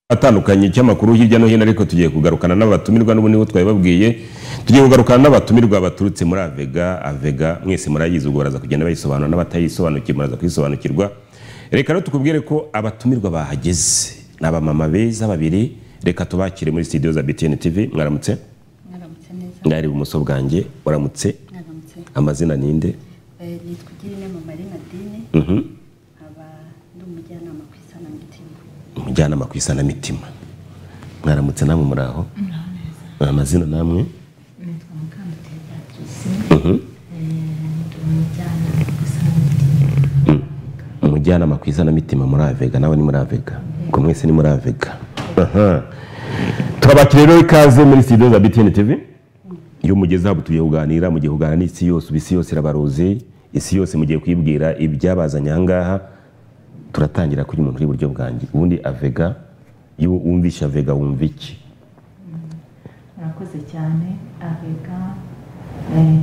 atandukanye cy'amakuru hirya no hino ariko tugiye kugarukana n'abatumirwa n'ubu nibo twabibabwiye tugiye kugarukana n'abatumirwa baturutse muri avega avega mwese murayizi ubwo baraza kugenda bayisobanura n'abatayisobanukiye muraza kuyisobanukirwa reka rero tukubwire ko abatumirwa bahageze ni abamama beza babiri reka tubakire muri studio za btn tv mwaramutse mwaramutse neza mwari ibumoso bwanjye uramutse mwaramutse amazina ninde Eh, nitwa igirinama marie nadine Mhm. nkaba ndi umujyanama ku isanamitima umujyanama ku isanamitima mwaramutse namwe muri aho amazina namwe nitwa Mukandutiye Beatrice Eh, ndi umujyanama gusa umujyanama ku isanamitima muri avega nawe ni muri avega ubwo mwese ni muri avega Aha. turabakira rero ikaze muri studio za btn tv iyo mugezeho ubu tugiye kuganira mugiye kuganira n'isi yose ubu isi yose irabaruzi isi yose mugiye kuyibwira ibyabazanye ahangaha turatangira kuri umuntu uri iburyo bwanjye ubundi avega iyo wumvishe avega wumva iki murakoze cyane avega eh,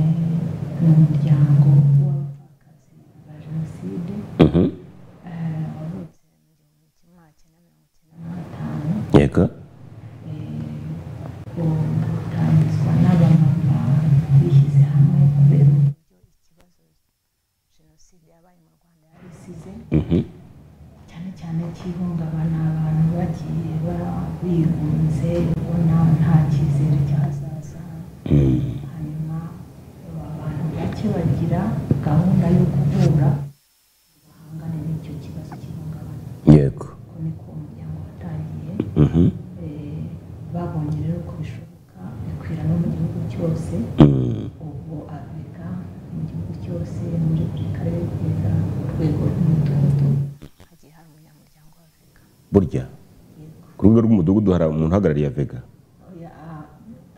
ni umuryango w'abapfakazi ba jenoside Mhm. eh, wavutse mu gihumbi kimwe magana cyenda mirongo icyenda na gatanu yego utangizwa n'abamama bishyize hamwe kubera uburyo ikibazo jenoside yabaye mu rwanda yari isize Mhm. cyane cyane cy'ihungabana abantu bagiye ba- bigunze ubona nta cyizere cyazaza Mm. hanyuma abantu bake bagira gahunda yo guhura ngo bahangane n'icyo kibazo cy'ihungabana yego uko niko umuryango watangiye Mhm. Eh, babonye rero ko bishoboka bikwira no mu gihugu cyose Mm. ubwo afurika mu gihugu cyose muri buri karere kugeza ku rwego rw'umudugudu hagiye hari umunyamuryango wa afurika burya ku rubuga rw'umudugudu hari umuntu uhagarariye avega Oya, ah,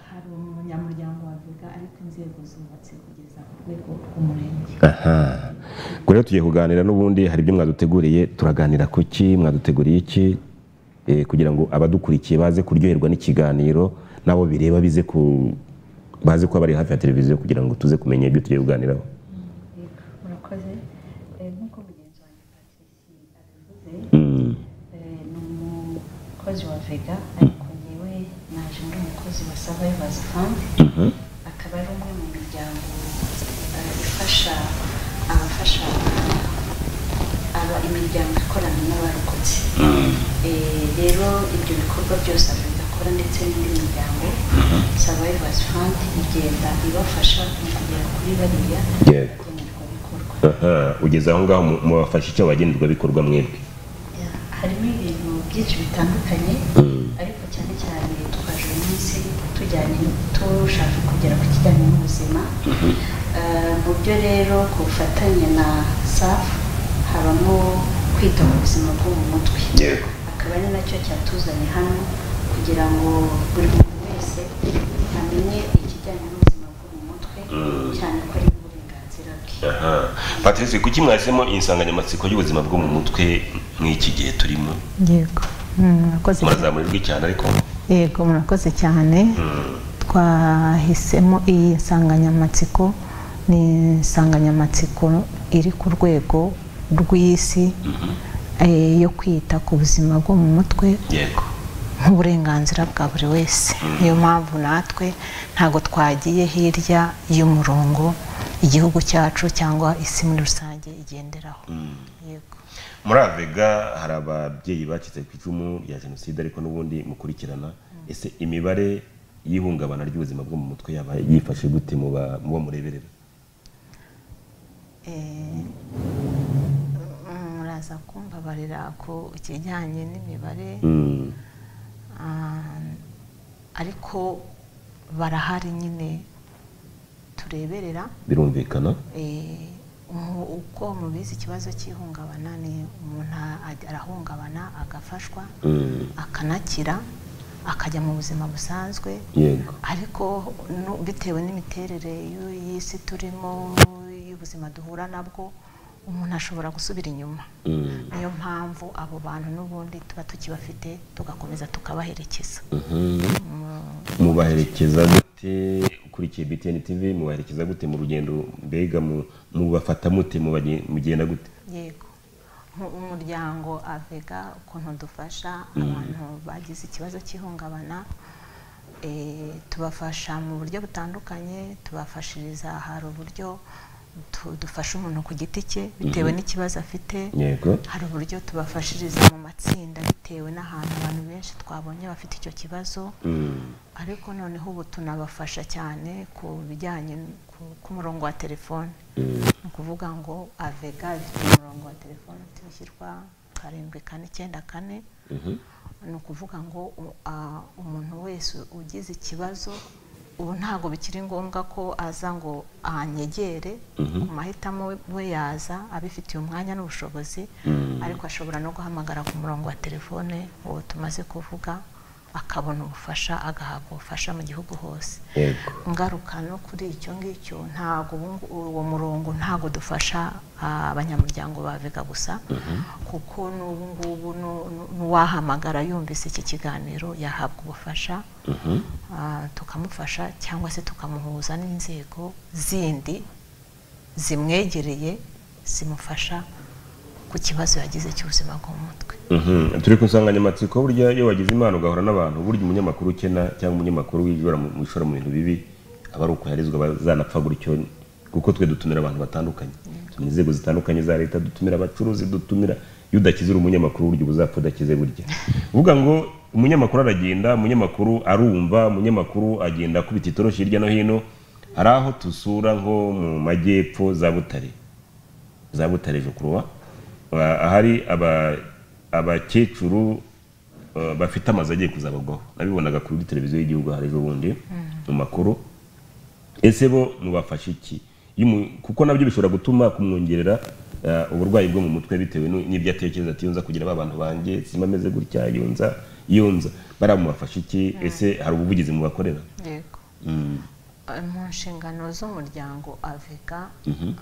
hari umunyamuryango wa Vega ariko inzego zubatse kugeza ku rwego rw'umurenge aha ubwo rero tugiye kuganira n'ubundi hari ibyo mwaduteguriye turaganira ku ki mwaduteguriye iki Eh, kugira ngo abadukurikiye baze kuryoherwa n'ikiganiro nabo bireba bize ku baze kuba bari hafi ya televiziyo kugira ngo tuze kumenya ibyo tugiye kuganiraho murakoze Eh, nk'uko mugenzi wanjye patrici abivuze Mm, eh, ni umukozi wa vega ariko ngewe naje ndi umukozi wa survivors fund mhm, akaba ari umwe mu miryango eh, ifasha abafasha aba imiryango ikorana n'abarokotse Eh, rero ibyo bikorwa byose afurika akora ndetse n'indi miryango survivors fund igenda ibafasha mu kugera kuri bariya Yego. bagenerwabikorwa aha ugeze aho ngaho mu- mubafasha icyo bikorwa mwebwe harimo ibintu byinshi bitandukanye Mm. ariko cyane cyane twaje uyu munsi tujyanye tushaka kugera ku kijyanye n'ubuzima Eh, mu byo rero ku bufatanye na safu habamo kwita ku buzima bwo mu mutwe Yego. akaba ari nacyo cyatuzanye hano kugira ngo buri muntu wese amenye ikijyanye n'ubuzima bwo mu mutwe cyane ko ari uburenganzira bwe patrice kuki mwahisemo insanganyamatsiko y'ubuzima bwo mu mutwe nk'iki gihe turimo yego murakoze murazamurirwa cyane ariko yego murakoze cyane twahisemo iyi nsanganyamatsiko ni insanganyamatsiko iri ku rwego rw'isi eh, yo kwita ku buzima bwo mu mutwe yego nk'uburenganzira bwa buri wese niyo mpamvu natwe ntabwo twagiye hirya y'umurongo igihugu cyacu cyangwa isi muri rusange igenderaho yego muri avega hari ababyeyi bacitse ku icumu rya jenoside ariko n'ubundi mukurikirana ese imibare y'ihungabana ry'ubuzima bwo mu mutwe yaba yifashe gute mu ba- mu bo mureberera Eh, muraza kumbabarira ku kijyanye n'imibare Mm, Ah, ariko barahari nyine tureberera birumvikana Eh, umu- uko mubizi ikibazo cy'ihungabana ni umuntu a- arahungabana agafashwa Mm, akanakira akajya mu buzima busanzwe yego ariko nu- bitewe n'imiterere y'u- y'isi turimo y'ubuzima duhura nabwo umuntu ashobora gusubira inyuma Mm, niyo mpamvu abo bantu n'ubundi tuba tukibafite tugakomeza tukabaherekeza mhm. mubaherekeza gute ukurikiye btn tv mubaherekeza gute mu rugendo mbega mu- mubafata mute mubage- mugenda gute yego nku- umuryango avega ukuntu dufasha abantu bagize ikibazo cy'ihungabana Eh, tubafasha mu buryo butandukanye tubafashiriza hari uburyo tu- dufasha umuntu ku giti cye bitewe n'ikibazo afite yego hari uburyo tubafashiriza mu matsinda bitewe n'ahantu abantu benshi twabonye bafite icyo kibazo ariko noneho ubu tunabafasha cyane ku bijyanye n- ku- k'umurongo wa telefone ni ukuvuga ngo avega ifite umurongo wa telefone ushyirwa karindwi kane icyenda kane ni ukuvuga ngo u- a- umuntu wese ugize ikibazo ubu ntabwo bikiri ngombwa ko aza ngo anyegere ku mahitamo we- we yaza abifitiye umwanya n'ubushobozi ariko ashobora no guhamagara ku murongo wa telefone uwo tumaze kuvuga akabona ubufasha agahabwa ubufasha mu gihugu hose yego ngaruka no kuri icyo ngicyo ntabwo ubu ngu- uwo murongo ntabwo dufasha ah, abanyamuryango ba Vega gusa kuko n'ubu ngubu nu- nu- n'uwahamagara yumvise iki kiganiro yahabwa ubufasha ah, tukamufasha cyangwa se tukamuhuza n'inzego zindi zimwegereye zimufasha ku kibazo yagize cy'ubuzima bwo mu mutwe Mhm. turi ku nsanganyamatsiko burya iyo wagize impano ugahura n'abantu burya umunyamakuru ukena cyangwa umunyamakuru wibwira mu mu ishora mu bintu bibi aba ari ukoherezwa bazanapfa gutyo kuko twe dutumira abantu batandukanye dutumira inzego zitandukanye za leta dutumira abacuruzi dutumira iyo udakizira umunyamakuru burya uba uzapfa udakize burya uvuga ngo umunyamakuru aragenda umunyamakuru arumva umunyamakuru agenda akubita itoroshi hirya no hino hari aho tusura nko mu majyepfo za butare za Butare Jokuruwa ahari aba- abakecuru eh, bafite amazu agiye kuzabagwaho nabibonaga kuri televiziyo y'igihugu hari ejo bundi mu makuru ese bo mubafasha iki Iyo umu- kuko nabyo bishobora gutuma kumwongerera eh, uburwayi bwo mu mutwe bitewe n'u- n'ibyo atekereza ati iyo nza kugira abantu banjye simba ameze gutya iyo nza iyo nza bariya mubafasha iki ese hari ubuvugizi mubakorera yego Mm, Eh, mu nshingano z'umuryango avega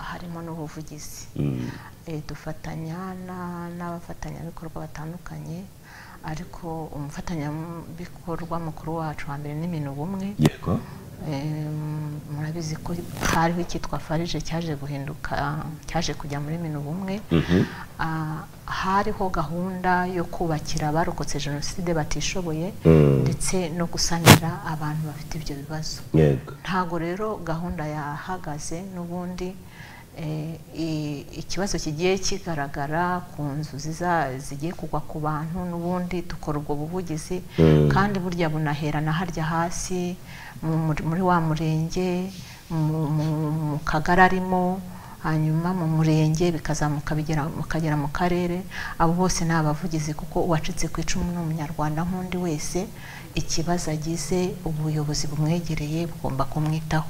harimo n'ubuvugizi mm, Eh, dufatanya na- n'abafatanyabikorwa batandukanye ariko umufatanyabikorwa mukuru wacu wa mbere ni minu bumwe yego Eh, murabizi ko hariho icyitwa farije cyaje guhinduka cyaje kujya muri minu bumwe Mhm. Ah, hariho gahunda yo kubakira abarokotse jenoside batishoboye Mm. ndetse no gusanira abantu bafite ibyo bibazo yego ntabwo rero gahunda yahagaze n'ubundi eh, i- ikibazo kigiye kigaragara ku nzu ziza- zigiye kugwa ku bantu n'ubundi dukora ubwo buvugizi kandi burya bunaherana harya hasi mu- muri- muri wa murenge mu- mu- mu kagari arimo hanyuma mu murenge bikazamuka bigera mukagera mu karere abo bose ni abavugizi kuko uwacitse ku icumu ni umunyarwanda nk'undi wese ikibazo agize ubuyobozi bumwegereye bugomba kumwitaho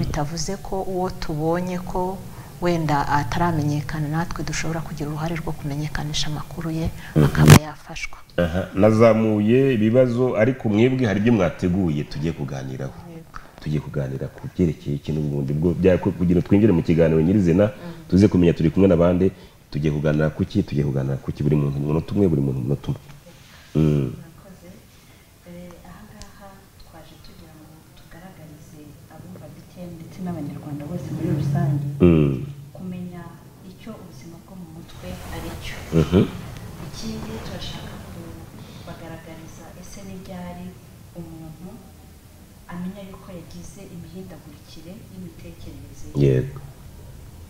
bitavuze ko uwo tubonye ko wenda ataramenyekana natwe dushobora kugira uruhare rwo kumenyekanisha amakuru ye akaba yafashwa Aha, nazamuye ibibazo ariko mwebwe hari ibyo mwateguye tugiye kuganiraho tugiye kuganira ku byerekeye ikintu ubundi bwo bya- ku- kugira ngo twinjire mu kiganiro nyirizina tuze kumenya turi kumwe n'abandi tugiye kuganira ku ki tugiye kuganira ku ki buri muntu umunota umwe buri muntu umunota umwe Mm, murakoze Eh, ahangaha twaje tugira ngo tugaragarize abumva btn ndetse n'abanyarwanda bose muri rusange mm, kumenya icyo ubuzima bwo mu mutwe ari cyo mhm, ikindi turashaka kubagaragariza ese n'ibyari umuntu amenya yuko yagize imihindagurikire y'imitekerereze ye yego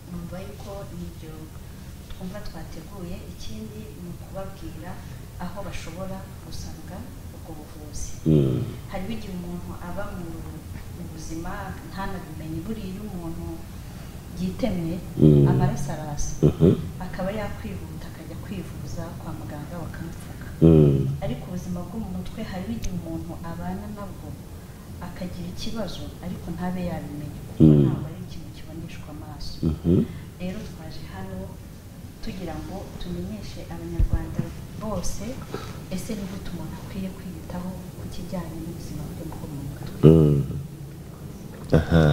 numva yuko nibyo twumva twateguye ikindi ni ukubabwira aho bashobora gusanga ubwo buvuzi Mm, hariho igihe umuntu aba mu mu buzima ntanabimenye buriya iyo umuntu yitemye Mm. amaraso arasa mhm, akaba yakwihuta akajya kwivuza kwa muganga bakamupfuka mm, ariko ubuzima bwo mu mutwe hariho igihe umuntu abana nabwo akagira ikibazo ariko ntabe yabimenya kuko Mm. ntabwo ari ikintu kiboneshwa amaso mhm, rero twaje hano tugira ngo tumenyeshe abanyarwanda bose ese ni gute umuntu akwiye kwiyitaho ku kijyanye n'ubuzima bwe bwo mu mutwe mm. Aha,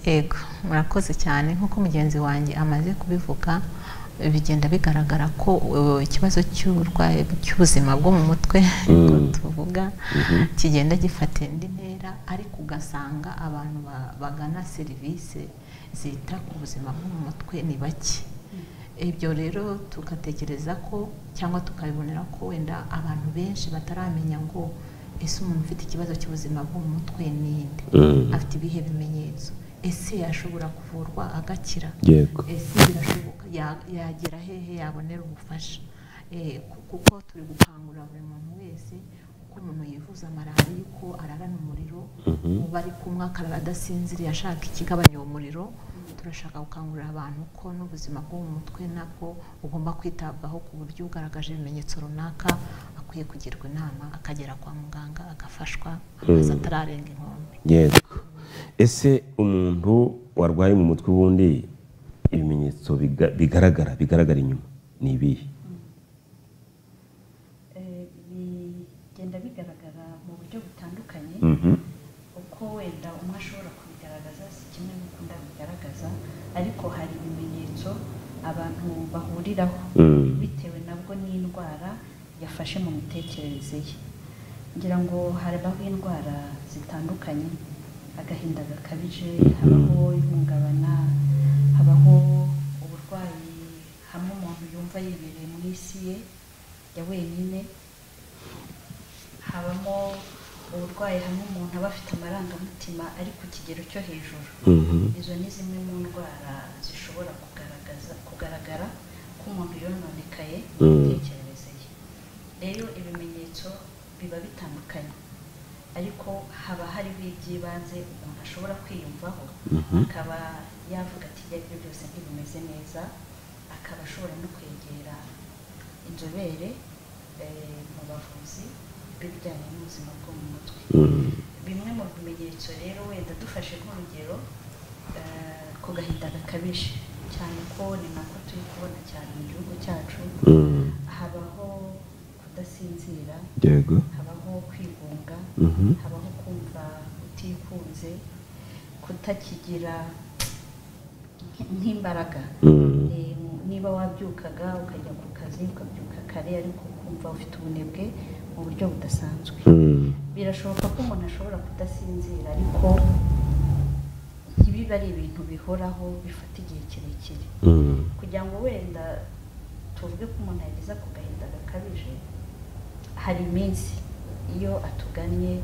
Ego, murakoze cyane nk'uko mugenzi wanjye amaze kubivuga bigenda bigaragara ko uh, ikibazo cy'uburwayi cy'ubuzima bwo mu mutwe ko tuvuga kigenda gifata indi ntera ariko ugasanga abantu ba- bagana serivisi zita ku buzima bwo mu mutwe ni bake ibyo rero tugatekereza ko cyangwa tukabibonera ko wenda abantu benshi bataramenya ngo ese umuntu ufite ikibazo cy'ubuzima bwo mu mutwe ni inde afite ibihe bimenyetso ese yashobora kuvurwa agakira yego ese birashoboka Ya- yagera hehe yabonera ubufasha Eh, ku- kuko turi gukangurira buri muntu wese uko umuntu yivuza malariya yuko ararana umuriro uba ari kumwe akarara adasinziriye ashaka ikigabanya uwo muriro turashaka gukangurira abantu ko n'ubuzima bwo mu mutwe nabwo ugomba kwitabwaho ku buryo ugaragaje ibimenyetso runaka akwiye kugirwa inama akagera kwa muganga agafashwa amaze atararenga inkombe yego ese umuntu warwaye mu mutwe ubundi ibimenyetso biga- bigaragara bigaragara inyuma ni ibihe Eh, bigenda bigaragara mu buryo butandukanye Mhm. uko wenda umwe ashobora kubigaragaza si kimwe n'uko undi abigaragaza ariko hari ibimenyetso abantu bahuriraho Mm. bitewe nabwo n'indwara yafashe mu mitekerereze ye ngira ngo harabaho indwara zitandukanye agahinda gakabije habaho ihungabana habaho uburwayi hamwe umuntu yumva yibereye mu isi ye ya wenyine habamo uburwayi hamwe umuntu aba afite amarangamutima ari ku kigero cyo hejuru Mhm. izo ni zimwe mu ndwara zishobora kugaragaza kugaragara ko umuntu yononekaye mu Mm. mitekerereze ye rero ibimenyetso biba bitandukanye ariko haba hariho iby'ibanze umuntu ashobora kwiyumvaho akaba yavuga ati ibyo ari byo byose ntibimeze neza akaba ashobora no kwegera inzobere eh, mu bavuzi b'ibijyanye n'ubuzima bwo mu mutwe Mhm. bimwe mu bimenyetso rero wenda dufashe nk'urugero eh, ku gahinda gakabije cyane ko ni nako turi kubona cyane mu gihugu cyacu Mhm. habaho kudasinzira yego habaho kwigunga Mhm. habaho kumva utikunze kutakigira nk- nk'imbaraga Mhm. Eh, niba wabyukaga ukajya ku kazi ukabyuka kare ariko ukumva ufite ubunebwe mu buryo budasanzwe Mhm. birashoboka ko umuntu ashobora kudasinzira ariko ibiba ari ibintu bihoraho bifata igihe kirekire Mhm. kugira ngo wenda tuvuge ko umuntu yageza ku gahinda gakabije hari iminsi iyo atugannye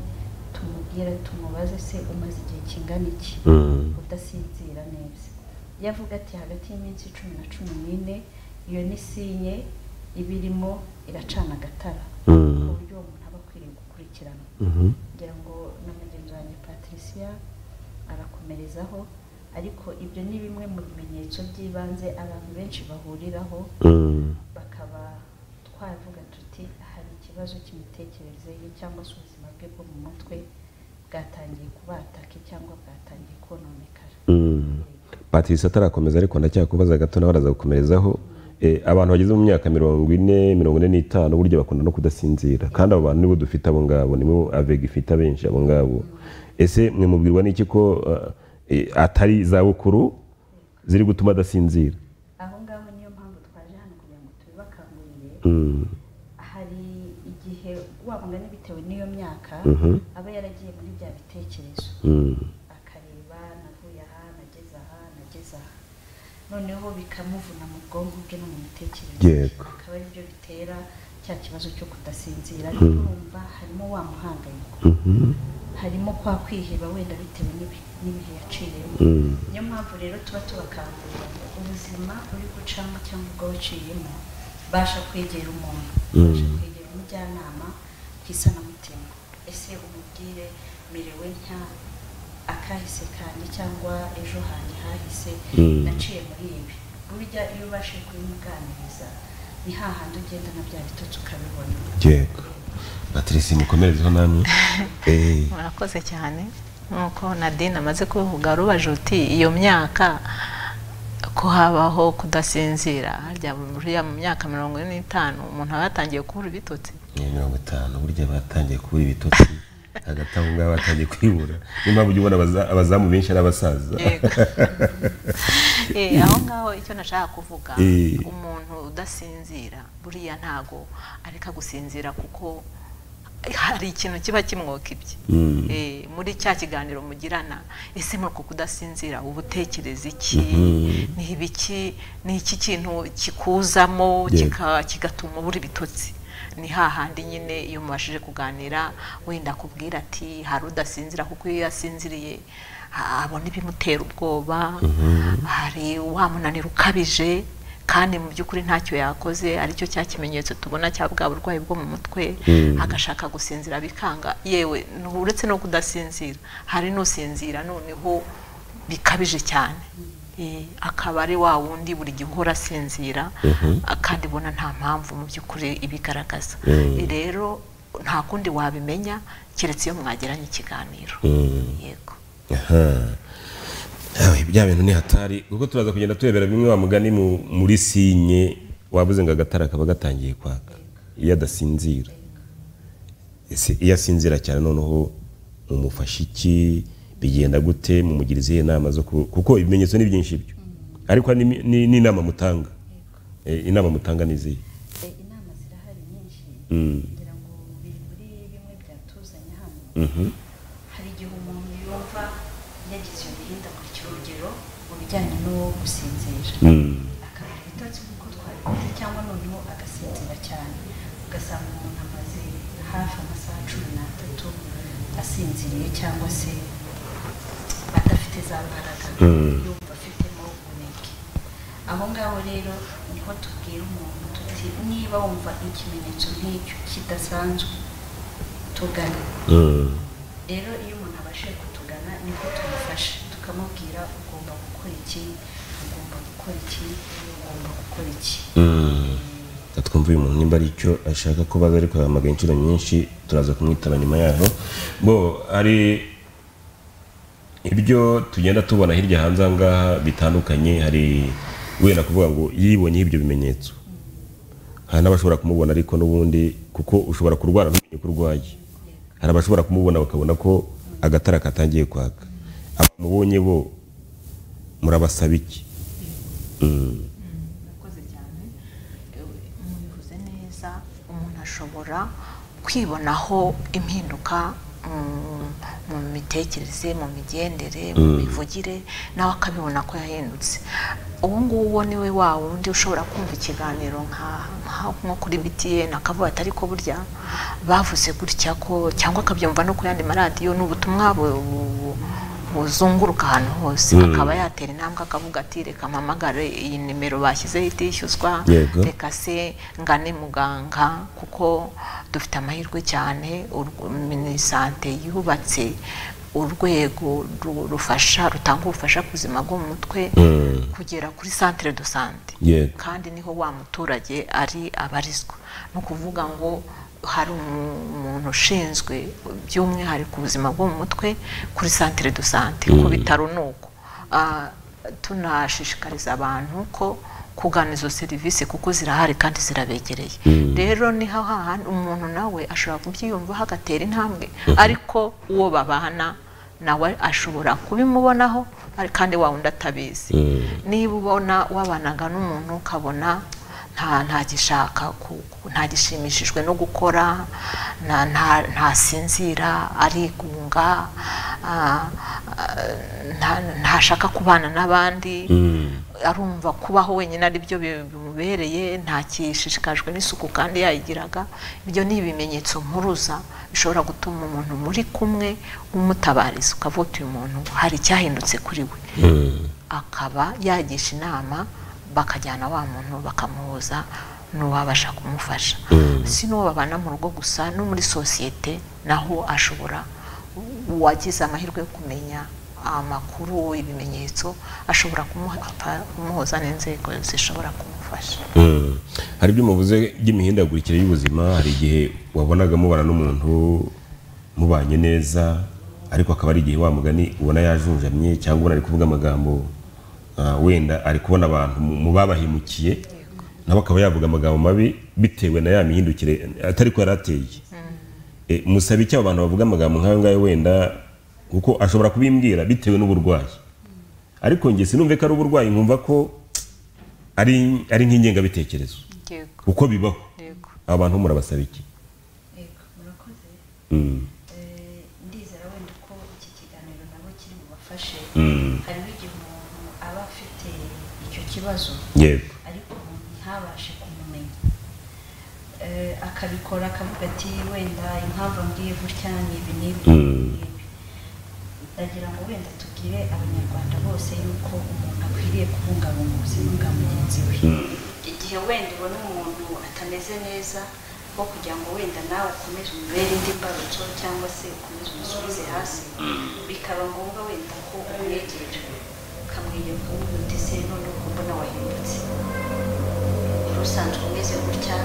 tumubwira tumubaze se umaze igihe kingana iki Mhm. udasinzira neza iyo avuga ati hagati y'iminsi cumi na cumi n'ine iyo ni sinye iba irimo iracana agatara Mhm. ku buryo uwo muntu aba akwiriye gukurikiranwa Mhm. ngira ngo na mugenzi wanjye patricia arakomerezaho ariko ibyo ni bimwe mu bimenyetso by'ibanze abantu benshi bahuriraho Mhm. bakaba twavuga tuti hari ikibazo cy'imitekerereze ye cyangwa se ubuzima bwe bwo mu mutwe bwatangiye kubataka cyangwa bwatangiye kononekara Mhm. patrice atarakomeza ariko ndacyakubaza gato nawe araza gukomerezaho Eh, abantu bageze mu myaka mirongo ine mirongo ine n'itanu burya bakunda no kudasinzira kandi abo bantu nibo dufite abo ngabo nibo avega ifite abenshi abo ngabo ese mwe mubwirwa n'iki ko eh, atari izabukuru ziri gutuma adasinzira aho ngaho niyo mpamvu twaje hano kugira ngo tubibakangurire Mm, hari igihe wabungana bitewe n'iyo myaka Mhm. aba yaragiye muri bya bitekerezo mm, akareba navuye aha nageze aha nageze aha noneho bikamuvuna mu bwonko bwe no mu mitekerereze Yego. akaba ari byo bitera cya kibazo cyo kudasinzira ariko urumva harimo wa muhangayiko mhm, harimo kwa kwiheba wenda bitewe n'ibi- n'ibihe yaciyemo mm, niyo mpamvu rero tuba tubakangurira ngo ubuzima uri gucamo cyangwa ubwo waciyemo basha kwegera umuntu basha kwegera umujyanama ku isanamutima ese umubwire merewe nka akahise kanjye cyangwa ejo hanjye hahise Mm. naciye muri ibi burya iyo ubashije kubimuganiriza ni hahandi ugenda na bya bitotsi ukabibona yego patrice mukomerezeho namwe Eh, murakoze cyane nk'uko nadine amaze kubivuga rubaje uti iyo myaka ko habaho kudasinzira harya buriya mu myaka mirongo ine n'itanu umuntu aba yatangiye kubura ibitotsi ni mirongo itanu burya batangiye kubura ibitotsi hagati aho ngaho batangiye kwibura niyo mpamvu ujya ubona abaza- abazamu benshi ari abasaza Yego. Eh, aho ngaho icyo nashaka kuvuga Eh. umuntu udasinzira buriya ntago areka gusinzira kuko hari ikintu kiba kimwoka ibye Eh, muri cya kiganiro mugirana ese muri uku kudasinzira uba utekereza iki ni ibiki ni iki kintu kikuzamo Yego. kika- kigatuma ubura ibitotsi ni hahandi nyine iyo mubashije kuganira wenda akubwira ati hari udasinzira kuko iyo yasinziriye a- abona ibimutera ubwoba hari wamunanira ukabije kandi mu by'ukuri ntacyo yakoze aricyo cya kimenyetso tubona cya bwa burwayi bwo mu mutwe agashaka gusinzira bikanga yewe ni uretse no kudasinzira hari n'usinzira noneho bikabije cyane Eh, akaba ari wa wundi buri gihe uhora asinzira ah, kandi ubona nta mpamvu mu by'ukuri ibigaragaza Eh, rero nta kundi wabimenya keretse iyo mwagiranye ikiganiro yego Yawe, bya bintu ni hatari kuko turaza kugenda turebera bimwe wa mugani mu- muri sinye wabuze ngo agatara kaba gatangiye kwaka iyo adasinzira Ese iyo asinzira cyane noneho mumufashe iki bigenda gute mumugira izihe nama zo ku- kuko ibimenyetso ni byinshi byo ariko ni- ni- n'inama mutanga Eh, inama mutanga ni izihe Eh, inama zirahari nyinshi Mm. ngira ngo biri muri bimwe byatuzanye hano hari igihe umuntu yumva yagize iyo mihindagurikire urugero mu bijyanye no gusinzira Mm. akabura ibitotsi nk'uko twabivuze cyangwa noneho agasinzira cyane ugasanga umuntu amaze hafi amasaha cumi n'atatu asinziriye cyangwa se adafite za mbaraga yumva afitemo ubunebwe aho ngaho rero niho tubwira umuntu tuti niba wumva ikimenyetso nk'icyo kidasanzwe tugane Mm. rero iyo umuntu abashije kutugana niko tumufasha tukamubwira ugomba gukora iki ugomba gukora iki ugomba gukora iki Reka twumve uyu muntu nimba ari icyo ashaka ko baza ariko yahamagaye inshuro nyinshi turaza kumwitaba nyuma yaho bo hari ibyo tugenda tubona hirya hanze aha ngaha bitandukanye hari wenda kuvuga ngo yibonyeho ibyo bimenyetso hari n'abashobora kumubona ariko n'ubundi kuko ushobora kurwara ntumenye ko urwaye hari abashobora kumubona bakabona ko agatara katangiye kwaka abamubonye bo murabasaba iki Mm. murakoze cyane Ewe, mubivuze neza umuntu ashobora kwibonaho impinduka mm, mu mitekerereze mu migendere mu mivugire nawe akabibona ko yahindutse uwo nguwo ni we wa wundi ushobora kumva ikiganiro nka- nka- nko kuri btn akavuga ati ariko burya bavuze gutya ko cyangwa akabyumva no ku yandi maradiyo ni ubutumwa bu- bu- buzunguruka ahantu hose akaba yatera intambwe akavuga ati reka mpamagare iyi nimero bashyizeho itishyuzwa Yego. reka se ngane muganga kuko dufite amahirwe cyane urw- minisante yubatse urwego ru- rufasha rutanga ubufasha ku buzima bwo mu mutwe kugera kuri centre de sante Yego. kandi niho wa muturage ari abarizwa ni ukuvuga ngo hari umu- umuntu ushinzwe by'umwihariko ubuzima bwo mu mutwe kuri centre de sante ku bitaro ni uko Ah, tunashishikariza abantu ko kugana izo serivisi kuko zirahari kandi zirabegereye rero niho hahandi umuntu nawe ashobora kubyiyumvaho agatera intambwe ariko uwo babana nawe ashobora kubimubonaho ari- kandi wa wundi atabizi niba ubona wabanaga n'umuntu ukabona nta ntagishaka ntagishimishijwe no gukora nta- nta- ntasinzira arigunga ah, ah, nta- ntashaka kubana n'abandi arumva kubaho wenyine ari byo bi- bimubereye ntakishishikajwe n'isuku kandi yayigiraga ibyo ni ibimenyetso mpuruza bishobora gutuma umuntu muri kumwe umutabariza ukavuga uti uyu muntu hari icyahindutse kuri we akaba yagisha inama bakajyana wa muntu bakamuhuza n'uwabasha kumufasha si n'uwo babana mu rugo gusa no muri sosiyete naho ashobora uwagize amahirwe yo kumenya amakuru ibimenyetso ashobora kumuha- kumuhuza n'inzego zishobora kumufasha Mm. hari ibyo muvuze by'imihindagurikire y'ubuzima hari igihe wabonaga mubana n'umuntu mubanye neza ariko akaba ari igihe wa mugani ubona yajunjamye cyangwa ubona ari kuvuga amagambo ah, wenda ari kubona abantu mu- mu babahemukiye nawe akaba yavuga amagambo mabi bitewe na ya mihindukire atari ko yari ateye Eh, musaba icyo abo bantu bavuga amagambo nk'ayo ngayo wenda kuko ashobora kubimbwira bitewe n'uburwayi ariko njye sinumve ko ari uburwayi nkumva ko ari ari nk'ingengabitekerezo yego kuko bibaho yego abantu murabasaba iki Yego, murakoze bagufashe Mm. hariho igihe umuntu aba afite icyo kibazo yego ariko umuntu ntabashe kumumenya Eh, akabikora akavuga ati wenda impamvu mbwiye gutya ni ibi n'ibi Mm. n'ibi." ndagira ngo wenda tubwire abanyarwanda bose yuko umuntu akwiriye kubungabunga ubuzima bwa mugenzi we igihe wenda ubona umuntu atameze neza aho kugira ngo wenda nawe ukomeze umubere indi mbarutso cyangwa se ukomeze umusubize hasi bikaba ngombwa wenda ko umwegera ukamwegera ukamubwira uti se noneho ko mbona wahindutse wari usanzwe umeze gutya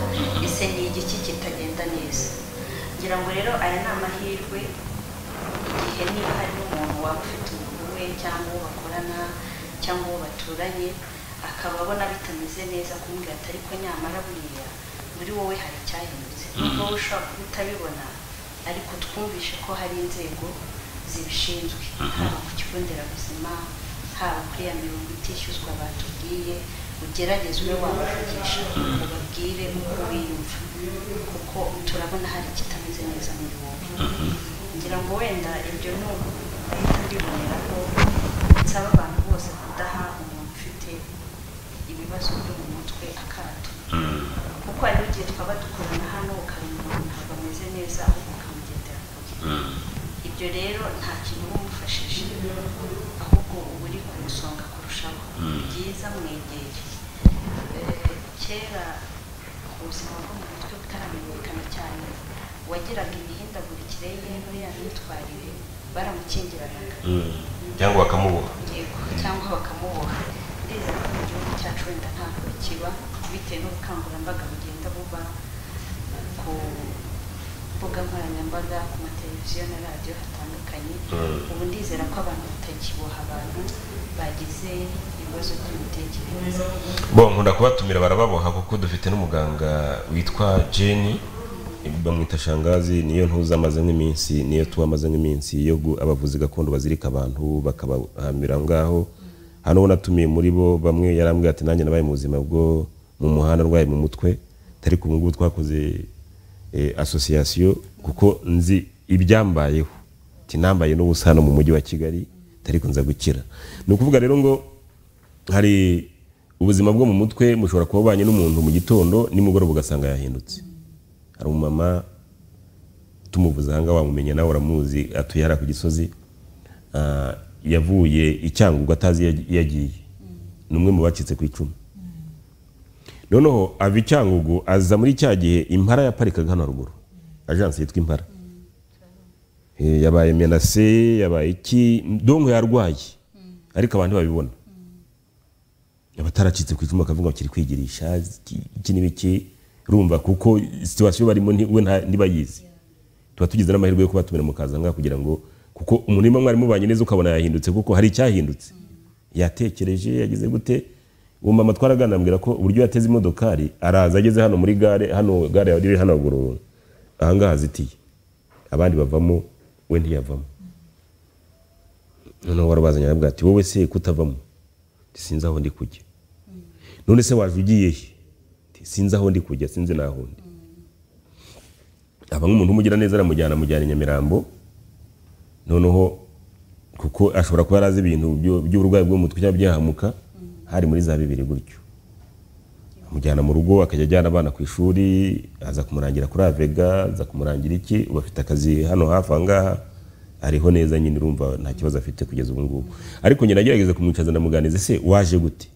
ese ni igiki kitagenda neza ngira ngo rero aya ni amahirwe igihe niba harimo umuntu waba ufite umuntu we cyangwa uwo bakorana cyangwa uwo baturanye akaba abona bitameze neza kumubwira ati ariko nyamara buriya muri wowe hari icyahindutse nubwo wowe ushobora kuba utabibona ariko twumvishe ko hari inzego zibishinzwe haba ku kigo nderabuzima haba kuri ya mirongo itishyuzwa batubwiye ugerageze ube wabavugisha ubabwire uko wiyumva kuko turabona hari ikitameze neza muri wowe ngira ngo wenda ibyo ni uguhita mbibonera ko nsaba abantu bose kudaha umuntu ufite ibibazo byo mu mutwe akato kuko hari igihe twaba dukorana hano ukabona umuntu ntabwo ameze neza ahubwo ukamugendera kure ibyo rero nta kintu uba umufashije ahubwo uba uri kumusonga kurushaho ni byiza mwegere Eh, kera ubuzima bwo mu mutwe butaramenyekana cyane uwagiraga imihindagurikire ye muri ya myitwarire baramukingiranaga cyangwa bakamuboha yego cyangwa bakamuboha ndizera ko mu gihugu cyacu wenda ntabwo bikiba bitewe n'ubukangurambaga bugenda buba ku mbuga nkoranyambaga ku mateleviziyo na radiyo hatandukanye ubu ndizera ko abantu batakiboha abantu bagize ibibazo by'imitekerereze bo nkunda kubatumira barababoha kuko dufite n'umuganga witwa jeni bamwita shangazi niyo ntuza amaze nk'iminsi niyo tuba amaze nk'iminsi yo gu- abavuzi gakondo bazirika abantu bakabahamira aho ngaho hano uwo natumiye muri bo bamwe yarambwira ati nanjye nabaye mu buzima bwo mu muhanda arwaye mu mutwe atari ku ngubu twakoze eh, asosiyasiyo kuko nzi ibyambayeho ati nambaye n'ubusa hano mu mujyi wa kigali atari kunza gukira ni ukuvuga rero ngo hari ubuzima bwo mu mutwe mushobora kuba ubanye n'umuntu mu gitondo nimugoroba ugasanga yahindutse hari umumama tumuvuze ahangaha wamumenye nawe uramuzi atuye hariya ku gisozi ah, yavuye i cyangugu atazi iyo iyo agiye ni umwe mu bacitse ku icumu noneho ava i cyangugu aza muri cya gihe impara yaparikaga hano haruguru ajansi yitwa impara Eh, yabaye menase yabaye iki donko yarwaye ariko abantu babibona abataracitse ku icumu bakavuga ngo kiri kwigirisha iki- iki n'ibiki rumva kuko situwasiyo barimo nti- we nta- ntibayizi tuba tugize n'amahirwe yo kubatumira mukaza ngaha kugira ngo kuko umuntu nimba mwari mubanye neza ukabona yahindutse kuko hari icyahindutse yatekereje yagize gute uwo mama twaraganira ambwira ko uburyo yateze imodokari araza ageze hano muri gare hano gare iri hano ruguru ahangaha hazitiye abandi bavamo we ntiyavamo noneho warabazanye arabwira ati wowe se kutavamo sinzi aho ndi kujya none se waje ugiye he Ati, sinzi aho ndi kujya sinzi n'aho ndi aba nk'umuntu umugira neza aramujyana amujyana i nyamirambo noneho kuko ashobora kuba yarazi ibintu byo- by'uburwayi bwo mu mutwe cyangwa byahamuka hari muri za bibiri gutyo amujyana mu rugo akajya ajyana abana ku ishuri aza kumurangira kuri avega aza kumurangira iki ubu afite akazi hano hafi aha ngaha ariho neza nyine urumva nta kibazo afite kugeza ubu ngubu ariko njye nagerageza kumwicaza ndamuganiriza ese waje gute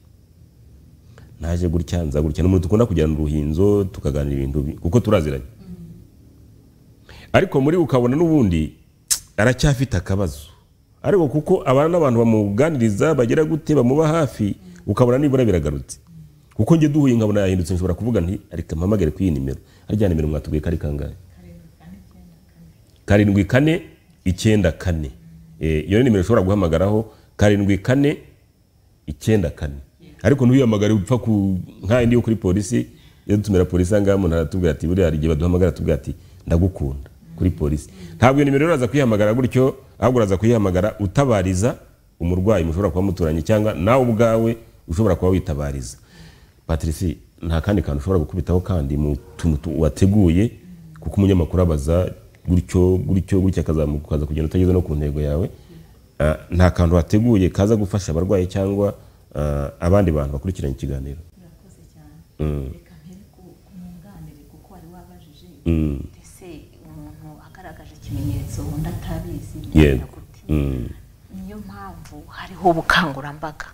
naje gutya nza gutya ni umuntu dukunda kujyana uruhinzo tukaganira ibintu bi- kuko turaziranye ariko muri ukabona n'ubundi aracyafite akabazo ariko kuko abana n'abantu bamuganiriza bagira gute bamuba hafi ukabona nibura biragarutse kuko njye duhuye nkabona yahindutse nshobora kuvuga nti areka mpamagare kuri iyi nimero harya nimero mwatubwiye ko ari kangahe karindwi kane icyenda kane Eh, iyo ni nimero ushobora guhamagaraho karindwi kane icyenda kane ariko ntuyihamagare upfa ku nk'aya ndiyo kuri polisi iyo dutumira polisi ahangaha umuntu aratubwira ati buriya hari igihe baduhamagara atubwira ati ndagukunda kuri polisi ntabwo iyo nimero uraza kuyihamagara gutyo ahubwo uraza kuyihamagara utabariza umurwayi mushobora kuba muturanye cyangwa nawe ubwawe ushobora kuba witabariza patrici nta kandi kantu ushobora gukubitaho kandi mu tuntu tu- wateguye kuko umunyamakuru abaza gutyo gutyo gutyo akazamuka ukaza kugenda utageze no ku ntego yawe ah, nta kantu hateguye kaza gufasha abarwayi cyangwa ah, abandi bantu bakurikiranye ikiganiro urakoze cyane Mm. reka mpere ku- ku mwunganire kuko wari wabajije Mm. ese umuntu agaragaje ikimenyetso undi atabizi Yego. bigenda gute Mm. niyo mpamvu hariho ubukangurambaga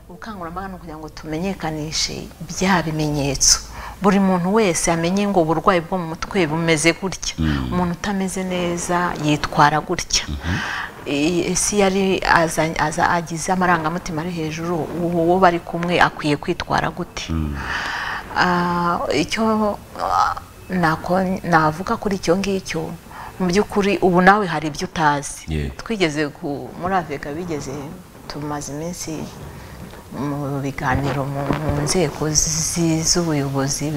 ubukangurambaga ni ukugira ngo tumenyekanishe bya bimenyetso buri muntu wese amenye ngo uburwayi bwo mu mutwe bumeze gutya umuntu utameze neza yitwara gutya I- ese iyo ari aza- aza- agize amarangamutima ari hejuru uwo uwo bari kumwe akwiye kwitwara gute Ah, icyo ah, nako- navuga kuri icyo ngicyo mu by'ukuri ubu nawe hari ibyo utazi Yego. twigeze ku- muri afurika bigeze tumaze iminsi mu biganiro mu mu nzego zi- z'ubuyobozi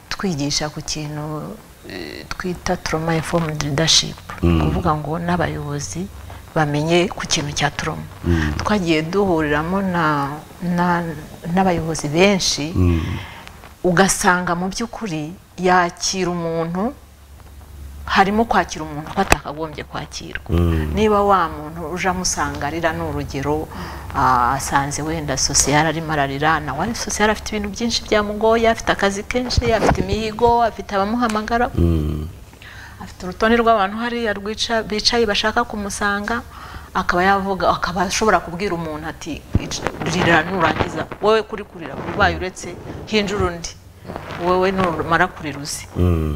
twigisha ku kintu eh, twita trauma informed leadership kuvuga ngo n'abayobozi bamenye ku kintu cya trauma twagiye duhuriramo na- na- n'abayobozi benshi ugasanga mu by'ukuri yakira umuntu harimo kwakira umuntu aba atakagombye kwakirwa niba wa muntu uje amusanga arira ni urugero ah, asanze wenda sosiyal arimo ararira nawe ari sosiyal afite ibintu byinshi byamugoye afite akazi kenshi afite imihigo afite abamuhamagara afite urutonde rw'abantu hariya rwica- bicaye bashaka kumusanga akaba yavuga akaba ashobora kubwira umuntu ati rira nurangiza wowe kuri kurira ubaye uretse hinjira undi wowe numara kurira uzi